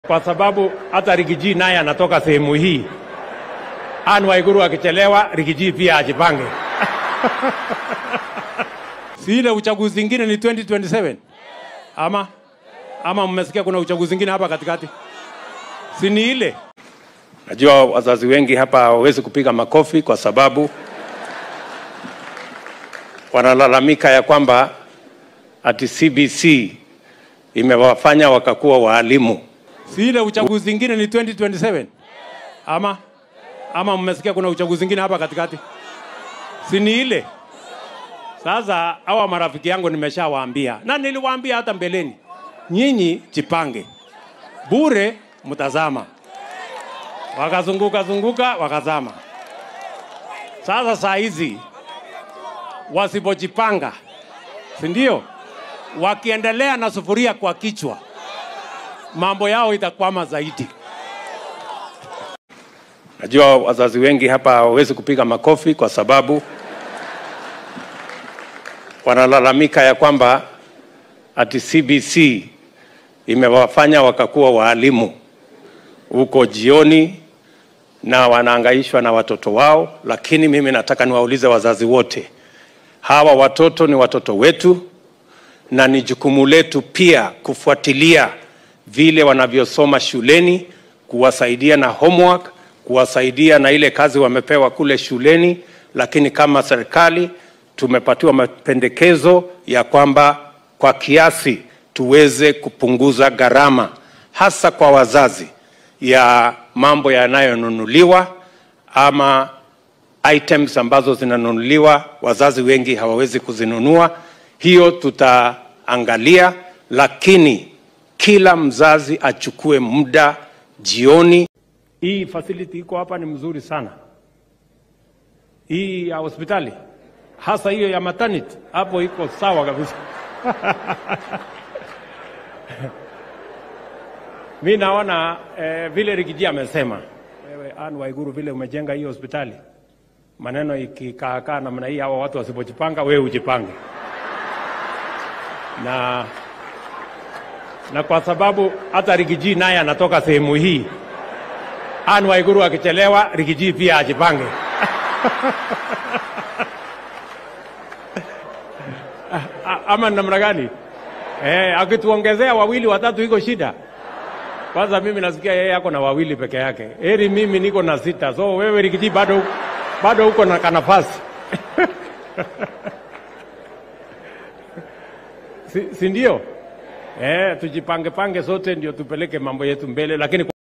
kwa sababu hata Rigiji naye anatoka sehemu hii. Anne Waiguru akichelewa, Rigiji pia ajipange. si ile uchaguzi zingine ni 2027 ama ama mmesikia kuna uchaguzi zingine hapa katikati? Si ni ile? Najua wazazi wengi hapa hawawezi kupiga makofi kwa sababu wanalalamika ya kwamba ati CBC imewafanya wakakuwa waalimu. Si ile uchaguzi zingine ni 2027 ama ama mmesikia kuna uchaguzi zingine hapa katikati? Si ni ile? Sasa hawa marafiki yangu nimeshawaambia na niliwaambia hata mbeleni, nyinyi jipange, bure mtazama. Wakazunguka zunguka wakazama. Sasa saa hizi wasipojipanga, si ndio? Wakiendelea na sufuria kwa kichwa, mambo yao itakwama zaidi. Najua wazazi wengi hapa hawawezi kupiga makofi kwa sababu wanalalamika ya kwamba ati CBC imewafanya wakakuwa waalimu huko jioni na wanaangaishwa na watoto wao, lakini mimi nataka niwaulize wazazi wote, hawa watoto ni watoto wetu na ni jukumu letu pia kufuatilia vile wanavyosoma shuleni, kuwasaidia na homework, kuwasaidia na ile kazi wamepewa kule shuleni. Lakini kama serikali tumepatiwa mapendekezo ya kwamba kwa kiasi tuweze kupunguza gharama hasa kwa wazazi ya mambo yanayonunuliwa ama items ambazo zinanunuliwa, wazazi wengi hawawezi kuzinunua. Hiyo tutaangalia, lakini kila mzazi achukue muda jioni. Hii facility iko hapa ni mzuri sana, hii ya hospitali hasa hiyo ya maternity hapo iko sawa kabisa. Mi naona eh, vile Rigiji amesema, wewe Anne Waiguru, vile umejenga hii hospitali, maneno ikikaakaa namna hii, hawa watu wasipojipanga, wewe ujipange na na kwa sababu hata Rigiji naye anatoka sehemu hii, Anne Waiguru akichelewa, Rigiji pia ajipange. ama namna gani? Eh, akituongezea wawili watatu iko shida. Kwanza mimi nasikia yeye ako na wawili peke yake, heri mimi niko na sita. So wewe Rigiji bado bado uko na kanafasi si, si ndio? Eh, tujipange pange sote ndio tupeleke mambo yetu mbele, lakini